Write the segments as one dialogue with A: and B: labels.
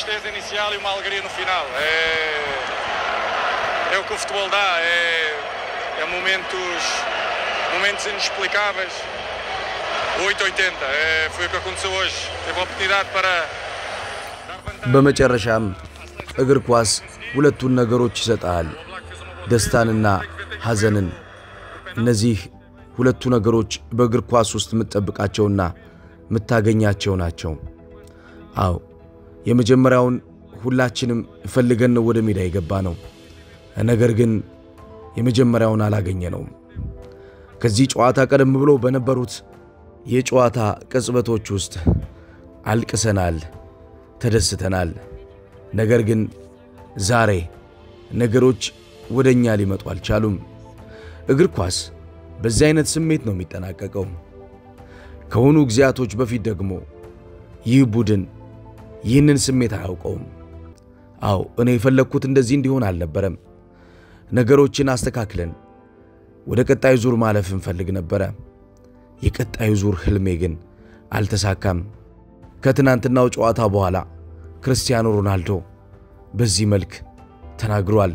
A: tristeza inicial e uma alegria no final. É, é o que o futebol dá, é, é momentos, momentos inexplicáveis. O 880, é, foi o que aconteceu hoje. Teve a oportunidade para dar vantagem.
B: በመጨረሻም እግር ኳስ ሁለቱን ነገሮች ይሰጣል፣ ደስታንና ሐዘንን። እነዚህ ሁለቱ ነገሮች በእግር ኳስ ውስጥ የምትጠብቃቸውና የምታገኛቸው ናቸው። አዎ የመጀመሪያውን ሁላችንም ፈልገን ነው ወደ ሜዳ የገባ ነው። ነገር ግን የመጀመሪያውን አላገኘነውም። ከዚህ ጨዋታ ቀደም ብሎ በነበሩት የጨዋታ ቅጽበቶች ውስጥ አልቅሰናል፣ ተደስተናል። ነገር ግን ዛሬ ነገሮች ወደ እኛ ሊመጡ አልቻሉም። እግር ኳስ በዚህ አይነት ስሜት ነው የሚጠናቀቀው። ከሆኑ ጊዜያቶች በፊት ደግሞ ይህ ቡድን ይህንን ስሜት አያውቀውም። አዎ እኔ የፈለግኩት እንደዚህ እንዲሆን አልነበረም። ነገሮችን አስተካክለን ወደ ቀጣዩ ዙር ማለፍ እንፈልግ ነበረ። የቀጣዩ ዙር ህልሜ ግን አልተሳካም። ከትናንትናው ጨዋታ በኋላ ክርስቲያኖ ሮናልዶ በዚህ መልክ ተናግሯል።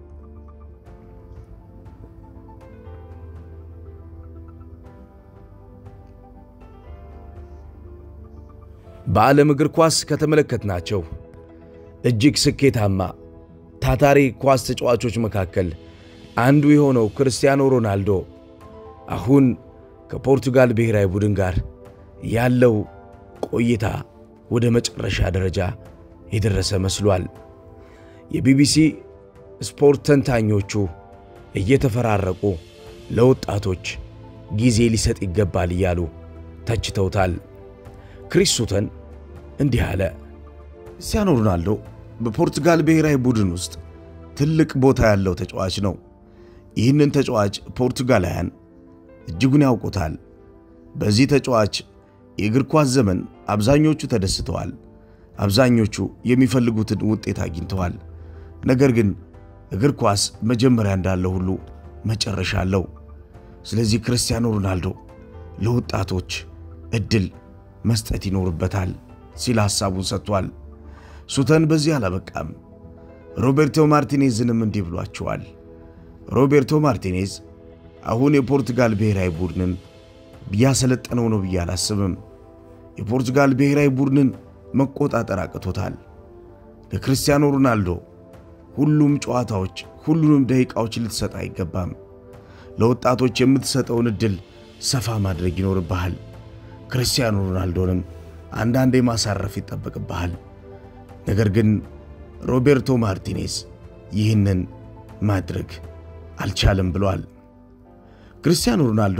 B: በዓለም እግር ኳስ ከተመለከትናቸው እጅግ ስኬታማ ታታሪ ኳስ ተጫዋቾች መካከል አንዱ የሆነው ክርስቲያኖ ሮናልዶ አሁን ከፖርቱጋል ብሔራዊ ቡድን ጋር ያለው ቆይታ ወደ መጨረሻ ደረጃ የደረሰ መስሏል። የቢቢሲ ስፖርት ተንታኞቹ እየተፈራረቁ ለወጣቶች ጊዜ ሊሰጥ ይገባል እያሉ ተችተውታል። ክሪስ ሱተን እንዲህ አለ።
C: ክርስቲያኖ ሮናልዶ በፖርቱጋል ብሔራዊ ቡድን ውስጥ ትልቅ ቦታ ያለው ተጫዋች ነው። ይህንን ተጫዋች ፖርቱጋላውያን እጅጉን ያውቁታል። በዚህ ተጫዋች የእግር ኳስ ዘመን አብዛኞቹ ተደስተዋል። አብዛኞቹ የሚፈልጉትን ውጤት አግኝተዋል። ነገር ግን እግር ኳስ መጀመሪያ እንዳለው ሁሉ መጨረሻ አለው። ስለዚህ ክርስቲያኖ ሮናልዶ ለወጣቶች እድል መስጠት ይኖርበታል ሲል ሐሳቡን ሰጥቷል። ሱተን በዚህ አላበቃም። ሮቤርቶ ማርቲኔዝንም እንዲህ ብሏቸዋል። ሮቤርቶ ማርቲኔዝ አሁን የፖርቱጋል ብሔራዊ ቡድንን እያሰለጠነው ነው ብዬ አላስብም። የፖርቱጋል ብሔራዊ ቡድንን መቆጣጠር አቅቶታል። ለክርስቲያኖ ሮናልዶ ሁሉም ጨዋታዎች፣ ሁሉንም ደቂቃዎች ልትሰጥ አይገባም። ለወጣቶች የምትሰጠውን ዕድል ሰፋ ማድረግ ይኖርብሃል። ክርስቲያኖ ሮናልዶንም አንዳንዴ ማሳረፍ ይጠበቅብሃል። ነገር ግን ሮቤርቶ ማርቲኔዝ ይህንን ማድረግ አልቻለም ብሏል። ክርስቲያኖ ሮናልዶ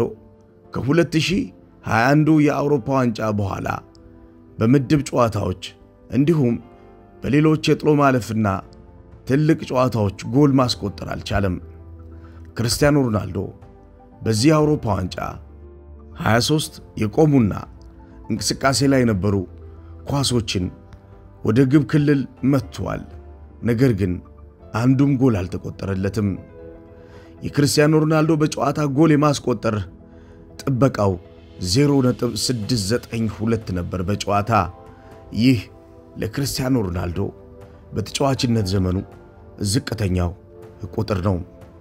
C: ከ2021 የአውሮፓ ዋንጫ በኋላ በምድብ ጨዋታዎች እንዲሁም በሌሎች የጥሎ ማለፍና ትልቅ ጨዋታዎች ጎል ማስቆጠር አልቻለም። ክርስቲያኖ ሮናልዶ በዚህ የአውሮፓ ዋንጫ 23 የቆሙና እንቅስቃሴ ላይ የነበሩ ኳሶችን ወደ ግብ ክልል መጥቷል። ነገር ግን አንዱም ጎል አልተቆጠረለትም። የክርስቲያኖ ሮናልዶ በጨዋታ ጎል የማስቆጠር ጥበቃው 0.692 ነበር በጨዋታ። ይህ ለክርስቲያኖ ሮናልዶ በተጫዋችነት ዘመኑ ዝቅተኛው ቁጥር ነው።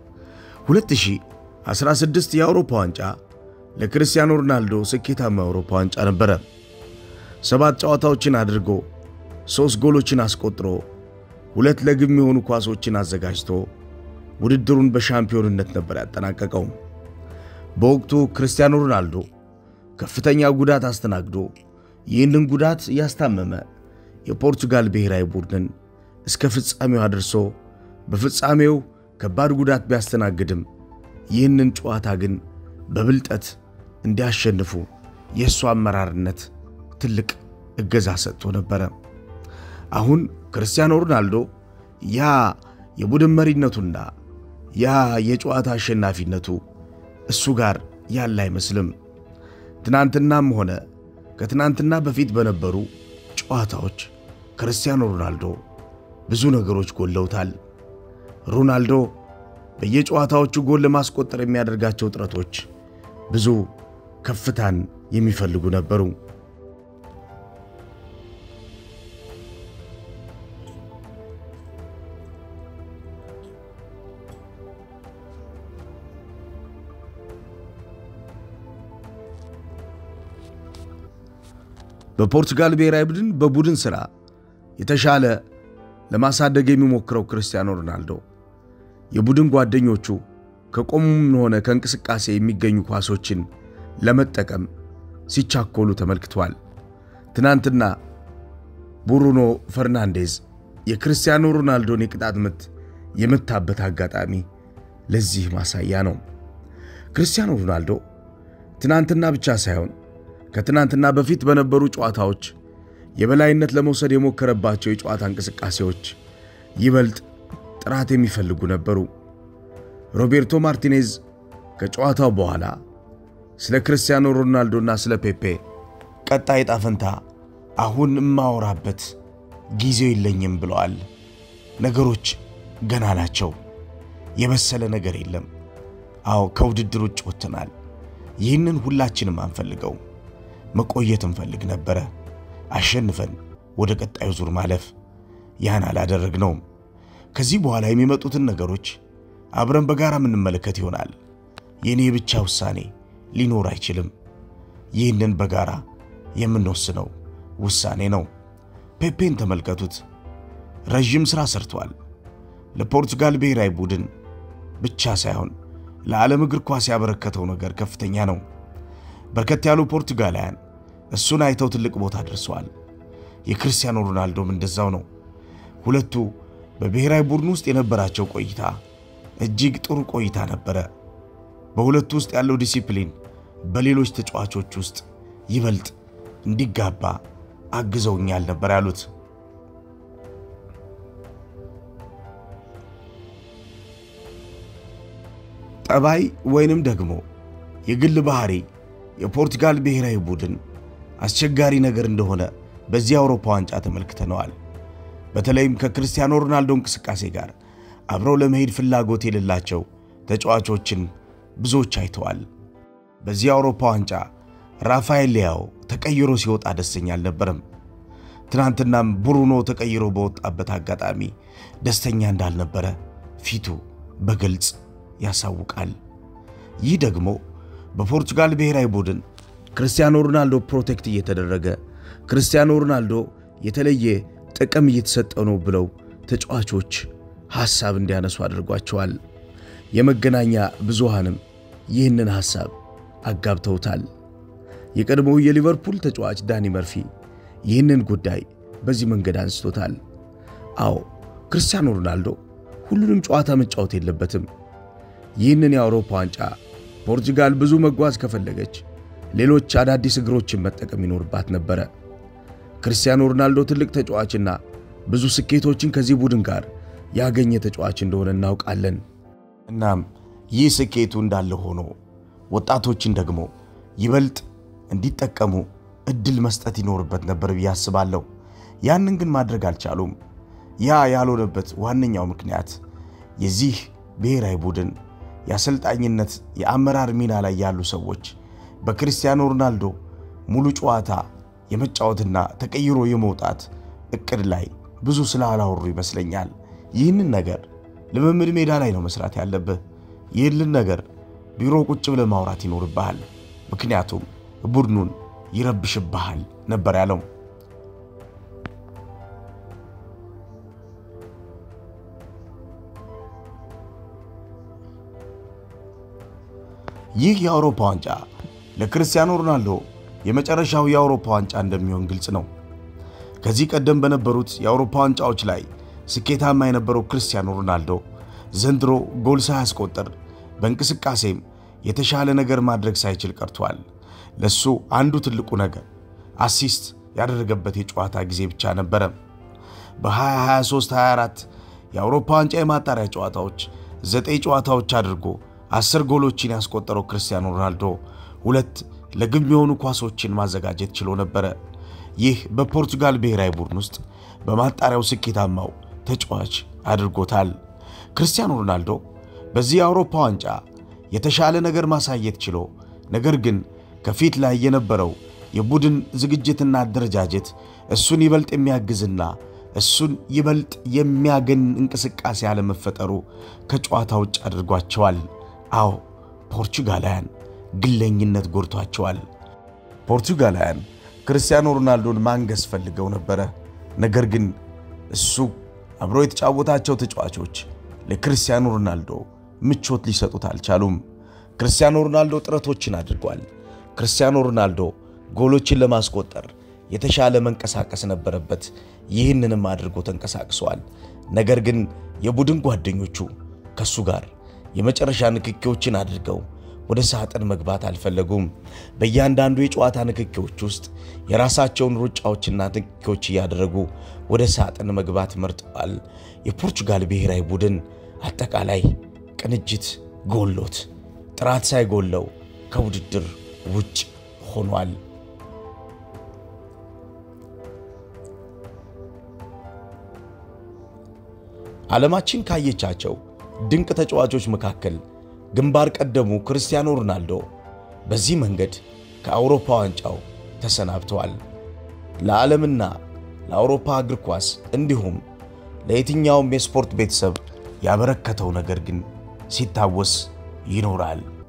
C: 2016 የአውሮፓ ዋንጫ ለክርስቲያኖ ሮናልዶ ስኬታማ የአውሮፓ ዋንጫ ነበረ። ሰባት ጨዋታዎችን አድርጎ ሦስት ጎሎችን አስቆጥሮ ሁለት ለግብ የሆኑ ኳሶችን አዘጋጅቶ ውድድሩን በሻምፒዮንነት ነበር ያጠናቀቀው። በወቅቱ ክርስቲያኖ ሮናልዶ ከፍተኛ ጉዳት አስተናግዶ ይህንን ጉዳት ያስታመመ የፖርቱጋል ብሔራዊ ቡድንን እስከ ፍጻሜው አድርሶ በፍጻሜው ከባድ ጉዳት ቢያስተናግድም ይህንን ጨዋታ ግን በብልጠት እንዲያሸንፉ የእሱ አመራርነት ትልቅ እገዛ ሰጥቶ ነበረ። አሁን ክርስቲያኖ ሮናልዶ ያ የቡድን መሪነቱና ያ የጨዋታ አሸናፊነቱ እሱ ጋር ያለ አይመስልም። ትናንትናም ሆነ ከትናንትና በፊት በነበሩ ጨዋታዎች ክርስቲያኖ ሮናልዶ ብዙ ነገሮች ጎለውታል። ሮናልዶ በየጨዋታዎቹ ጎል ለማስቆጠር የሚያደርጋቸው ጥረቶች ብዙ ከፍታን የሚፈልጉ ነበሩ። በፖርቱጋል ብሔራዊ ቡድን በቡድን ሥራ የተሻለ ለማሳደግ የሚሞክረው ክርስቲያኖ ሮናልዶ የቡድን ጓደኞቹ ከቆሙም ሆነ ከእንቅስቃሴ የሚገኙ ኳሶችን ለመጠቀም ሲቻኮሉ ተመልክቷል። ትናንትና ብሩኖ ፈርናንዴዝ የክርስቲያኖ ሮናልዶን የቅጣት ምት የመታበት አጋጣሚ ለዚህ ማሳያ ነው። ክርስቲያኖ ሮናልዶ ትናንትና ብቻ ሳይሆን ከትናንትና በፊት በነበሩ ጨዋታዎች የበላይነት ለመውሰድ የሞከረባቸው የጨዋታ እንቅስቃሴዎች ይበልጥ ጥራት የሚፈልጉ ነበሩ። ሮቤርቶ ማርቲኔዝ ከጨዋታው በኋላ ስለ ክርስቲያኖ ሮናልዶና ስለ ፔፔ ቀጣይ ዕጣ ፈንታ አሁን እማወራበት ጊዜው የለኝም ብለዋል። ነገሮች ገና ናቸው። የበሰለ ነገር የለም። አዎ ከውድድር ውጭ ወጥተናል። ይህንን ሁላችንም አንፈልገው። መቆየት እንፈልግ ነበረ፣ አሸንፈን ወደ ቀጣዩ ዙር ማለፍ። ያን አላደረግነውም። ከዚህ በኋላ የሚመጡትን ነገሮች አብረን በጋራ የምንመለከት ይሆናል። የእኔ ብቻ ውሳኔ ሊኖር አይችልም። ይህንን በጋራ የምንወስነው ውሳኔ ነው። ፔፔን ተመልከቱት። ረዥም ሥራ ሰርቷል። ለፖርቱጋል ብሔራዊ ቡድን ብቻ ሳይሆን ለዓለም እግር ኳስ ያበረከተው ነገር ከፍተኛ ነው። በርከት ያሉ ፖርቱጋላውያን እሱን አይተው ትልቅ ቦታ ደርሰዋል። የክርስቲያኖ ሮናልዶም እንደዛው ነው። ሁለቱ በብሔራዊ ቡድን ውስጥ የነበራቸው ቆይታ እጅግ ጥሩ ቆይታ ነበረ። በሁለቱ ውስጥ ያለው ዲሲፕሊን በሌሎች ተጫዋቾች ውስጥ ይበልጥ እንዲጋባ አግዘውኛል ነበር ያሉት። ጠባይ ወይንም ደግሞ የግል ባህሪ የፖርቱጋል ብሔራዊ ቡድን አስቸጋሪ ነገር እንደሆነ በዚህ የአውሮፓ ዋንጫ ተመልክተነዋል። በተለይም ከክርስቲያኖ ሮናልዶ እንቅስቃሴ ጋር አብረው ለመሄድ ፍላጎት የሌላቸው ተጫዋቾችን ብዙዎች አይተዋል። በዚህ የአውሮፓ ዋንጫ ራፋኤል ሊያው ተቀይሮ ሲወጣ ደስተኛ አልነበረም። ትናንትናም ብሩኖ ተቀይሮ በወጣበት አጋጣሚ ደስተኛ እንዳልነበረ ፊቱ በግልጽ ያሳውቃል። ይህ ደግሞ በፖርቱጋል ብሔራዊ ቡድን ክርስቲያኖ ሮናልዶ ፕሮቴክት እየተደረገ ክርስቲያኖ ሮናልዶ የተለየ ጥቅም እየተሰጠው ነው ብለው ተጫዋቾች ሐሳብ እንዲያነሱ አድርጓቸዋል። የመገናኛ ብዙሃንም ይህንን ሐሳብ አጋብተውታል። የቀድሞው የሊቨርፑል ተጫዋች ዳኒ መርፊ ይህንን ጉዳይ በዚህ መንገድ አንስቶታል። አዎ ክርስቲያኖ ሮናልዶ ሁሉንም ጨዋታ መጫወት የለበትም። ይህንን የአውሮፓ ዋንጫ ፖርቱጋል ብዙ መጓዝ ከፈለገች ሌሎች አዳዲስ እግሮችን መጠቀም ይኖርባት ነበረ። ክርስቲያኖ ሮናልዶ ትልቅ ተጫዋችና ብዙ ስኬቶችን ከዚህ ቡድን ጋር ያገኘ ተጫዋች እንደሆነ እናውቃለን። እናም ይህ ስኬቱ እንዳለ ሆኖ ወጣቶችን ደግሞ ይበልጥ እንዲጠቀሙ እድል መስጠት ይኖርበት ነበር ብዬ አስባለሁ። ያንን ግን ማድረግ አልቻሉም። ያ ያልሆነበት ዋነኛው ምክንያት የዚህ ብሔራዊ ቡድን የአሰልጣኝነት የአመራር ሚና ላይ ያሉ ሰዎች በክርስቲያኖ ሮናልዶ ሙሉ ጨዋታ የመጫወትና ተቀይሮ የመውጣት እቅድ ላይ ብዙ ስላላወሩ ይመስለኛል። ይህንን ነገር ልምምድ ሜዳ ላይ ነው መስራት ያለብህ። ይህንን ነገር ቢሮ ቁጭ ብለህ ማውራት ይኖርብሃል። ምክንያቱም ቡድኑን ይረብሽብሃል ነበር ያለው። ይህ የአውሮፓ ዋንጫ ለክርስቲያኖ ሮናልዶ የመጨረሻው የአውሮፓ ዋንጫ እንደሚሆን ግልጽ ነው። ከዚህ ቀደም በነበሩት የአውሮፓ ዋንጫዎች ላይ ስኬታማ የነበረው ክርስቲያኖ ሮናልዶ ዘንድሮ ጎል ሳያስቆጥር በእንቅስቃሴም የተሻለ ነገር ማድረግ ሳይችል ቀርቷል። ለሱ አንዱ ትልቁ ነገር አሲስት ያደረገበት የጨዋታ ጊዜ ብቻ ነበረ። በ2023/24 የአውሮፓ ዋንጫ የማጣሪያ ጨዋታዎች ዘጠኝ ጨዋታዎች አድርጎ አስር ጎሎችን ያስቆጠረው ክርስቲያኖ ሮናልዶ ሁለት ለግብ የሆኑ ኳሶችን ማዘጋጀት ችሎ ነበረ። ይህ በፖርቱጋል ብሔራዊ ቡድን ውስጥ በማጣሪያው ስኬታማው ተጫዋች አድርጎታል። ክርስቲያኖ ሮናልዶ በዚህ የአውሮፓ ዋንጫ የተሻለ ነገር ማሳየት ችሎ ነገር ግን ከፊት ላይ የነበረው የቡድን ዝግጅትና አደረጃጀት እሱን ይበልጥ የሚያግዝና እሱን ይበልጥ የሚያገን እንቅስቃሴ አለመፈጠሩ ከጨዋታ ውጭ አድርጓቸዋል። አዎ ፖርቹጋላውያን ግለኝነት ጎድቷቸዋል። ፖርቹጋላውያን ክርስቲያኖ ሮናልዶን ማንገስ ፈልገው ነበረ። ነገር ግን እሱ አብሮ የተጫወታቸው ተጫዋቾች ለክርስቲያኖ ሮናልዶ ምቾት ሊሰጡት አልቻሉም። ክርስቲያኖ ሮናልዶ ጥረቶችን አድርጓል። ክርስቲያኖ ሮናልዶ ጎሎችን ለማስቆጠር የተሻለ መንቀሳቀስ ነበረበት። ይህንንም አድርጎ ተንቀሳቅሰዋል። ነገር ግን የቡድን ጓደኞቹ ከሱ ጋር የመጨረሻ ንክኪዎችን አድርገው ወደ ሳጥን መግባት አልፈለጉም። በእያንዳንዱ የጨዋታ ንክኪዎች ውስጥ የራሳቸውን ሩጫዎችና ንክኪዎች እያደረጉ ወደ ሳጥን መግባት መርጠዋል። የፖርቹጋል ብሔራዊ ቡድን አጠቃላይ ቅንጅት ጎሎት ጥራት ሳይጎለው ከውድድር ውጭ ሆኗል። ዓለማችን ካየቻቸው ድንቅ ተጫዋቾች መካከል ግንባር ቀደሙ ክርስቲያኖ ሮናልዶ በዚህ መንገድ ከአውሮፓ ዋንጫው ተሰናብተዋል። ለዓለምና ለአውሮፓ እግር ኳስ እንዲሁም ለየትኛውም የስፖርት ቤተሰብ ያበረከተው ነገር ግን ሲታወስ ይኖራል።